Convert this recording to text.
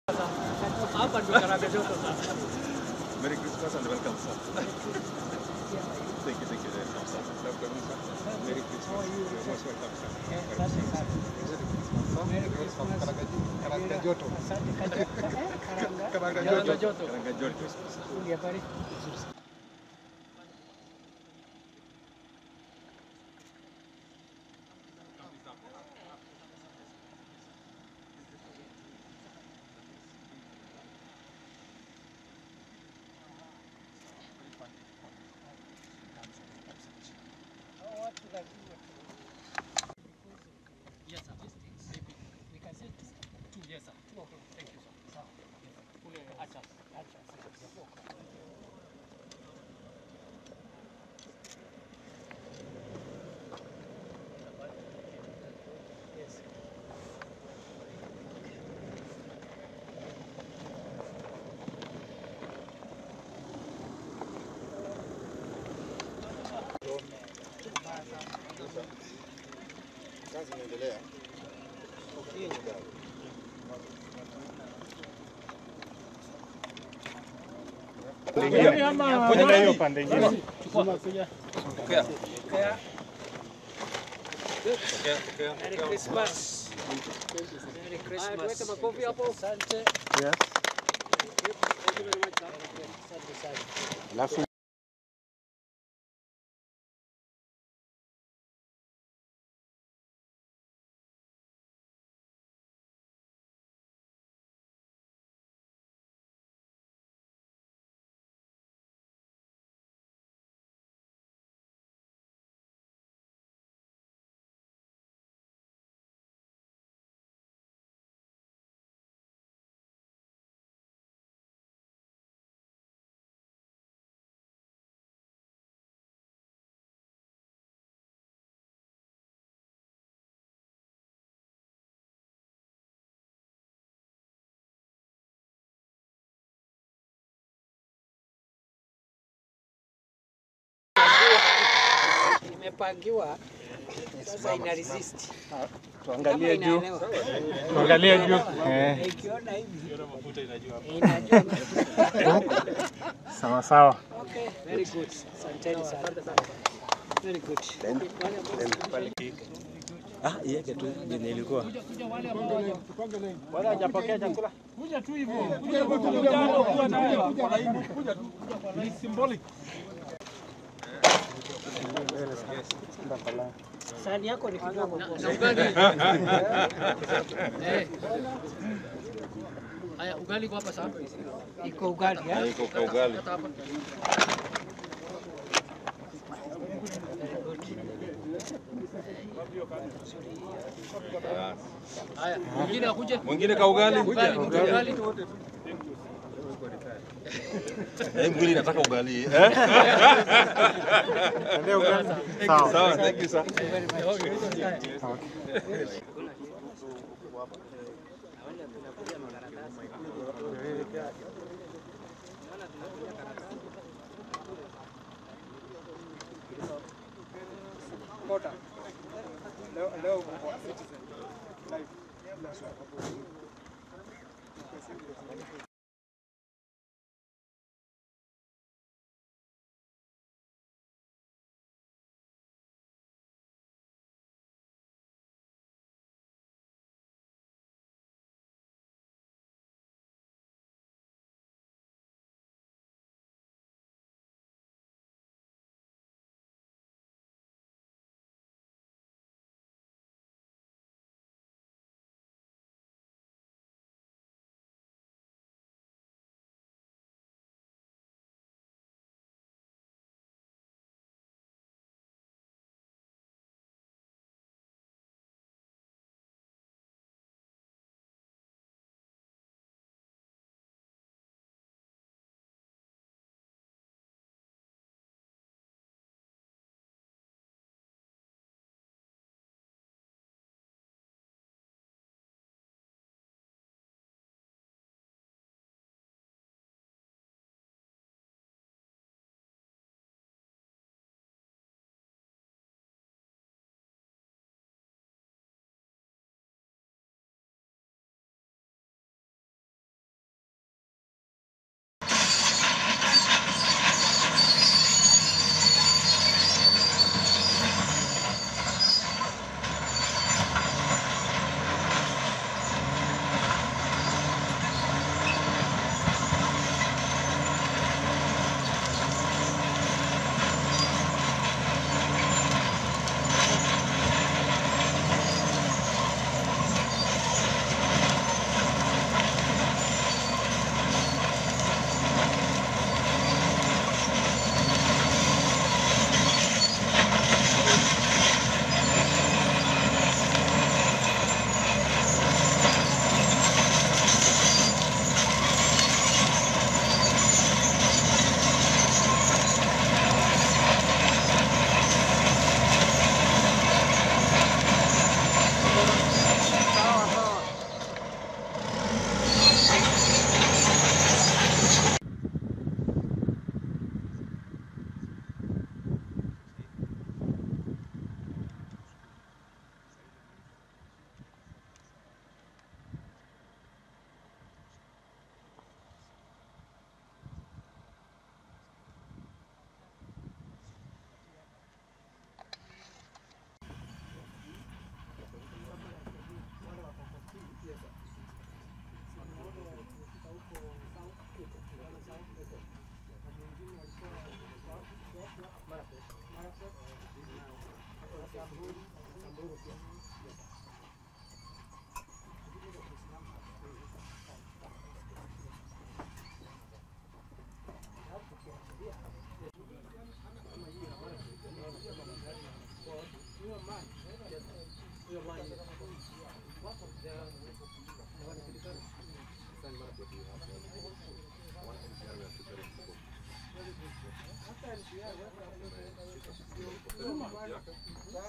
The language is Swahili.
Hapa ndio karanga joto sasa. Merry Christmas and welcome, sir. Thank you, thank you very much, sir. Merry Christmas. You're most welcome, sir. Karanga joto. Karanga joto. Karanga joto. Uli habari? Yes, sir. Maybe we can say two. Yes, sir. Two o'clock. Thank you, sir. Sawa. Kule acha. Acha. Yes. Kazi inaendelea. Kwenda hiyo pande ingine. Merry Christmas. Merry Christmas. Tuweke makofi hapo. Asante. Yes. Thank you very much, sir. Asante sana. Alafu Imepangiwa. Sasa ina resist. tuangalie Kama juu. inaelewa. Tuangalie juu. Eh, Ikiona hivi. Inajua. sawa sawa. Okay, very good. Asanteni sana. Very good. Ah, iweke tu venye ilikuwa. Wala hajapokea chakula. Sahani yako ni kidogo. Haya, ugali kwa hapa sasa. Iko ugali eh? Iko kwa ugali. Hata hapa. Haya, mwingine akuje. Mwingine ka ugali. Ugali, ugali. Eh, mwingine nataka ugali. Eh? Ndio ugali. Sawa. Sawa, thank you, sir. Leo leo kwa Citizen live. Yeah.